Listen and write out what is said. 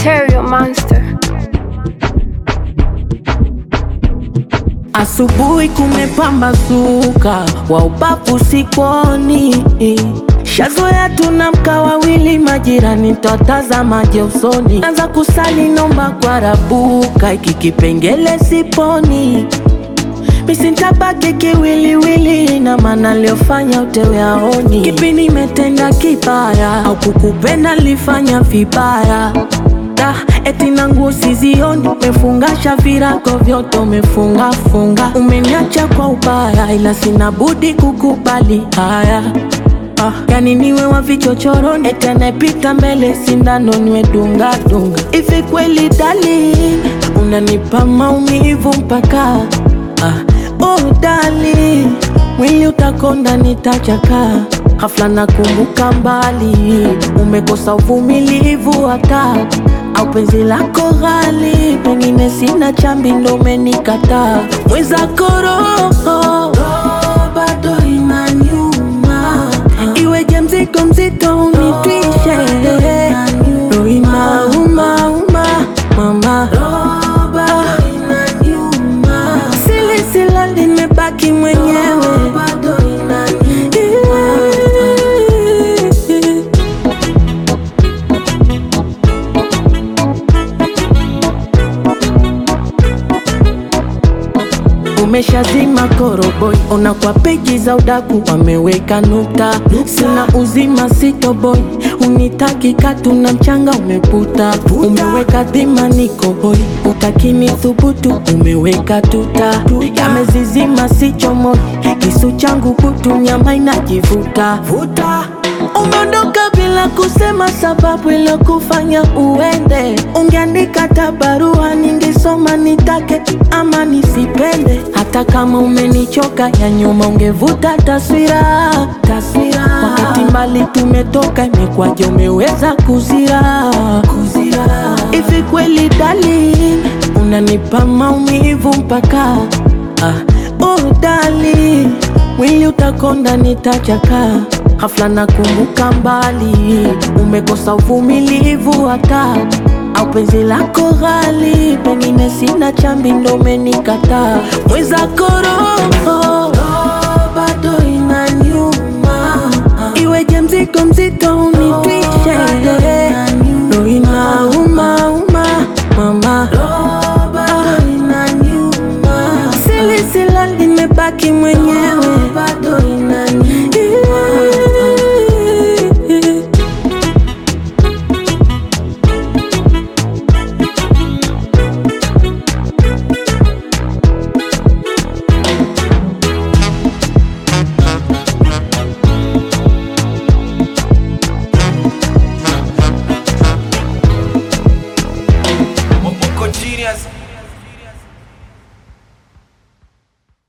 Stereo Monster. Asubuhi kumepambazuka, wa ubavu sikoni, shazoea tunamka wawili, majirani twatazamaje usoni, anza kusali nomba kwa rabuka, iki kipengele siponi misintabaki kiwiliwili, na maana liofanya utewe aoni, kipi nimetenda kibaya au kukupenda lifanya vibaya Da, eti na nguo sizioni, umefungasha virago vyote umefunga funga, umeniacha kwa ubaya, ila sina budi kukubali haya. Ah, yani niwe wa vichochoroni, eti anayepita mbele sindano niwe dunga dunga. Hivi kweli darling, unanipa maumivu mpaka ah, oh darling, mwili utakonda nitachaka Ghafla nakumbuka mbali, umekosa uvumilivu hata au penzi lako ghali, pengine sina chambi ndo umenikataa. Mwenzako roho bado inaniuma, iweje mzigo mzito unitwishe, roho inauma uma mama sili silali, nimebaki mwenyewe Umeshazima koroboi, ona kwa peji za udaku wameweka nukta. Sina uzima sitoboi, unitaki katu na mchanga umeputa. Umeweka dhima niko hoi, utakini thubutu umeweka tuta. Yamezizima sichomoi, kisu changu kutu nyama inajivuta. Umeondoka bila kusema sababu ilokufanya uende. Ungeandika hata barua ningesoma, nitake ama nisipende. Hata kama umenichoka ya nyuma, ungevuta taswira taswira. Wakati mbali tumetoka, imekwaje umeweza kuzira kuzira? Hivi kweli darling, unanipa maumivu mpaka ah, oh darling, mwili utakonda nitachaka Ghafla nakumbuka mbali, umekosa uvumilivu hata au penzi lako ghali, pengine sina chambi ndo umenikataa. Mwenzako roho bado inaniuma, iweje mzigo mzito unitu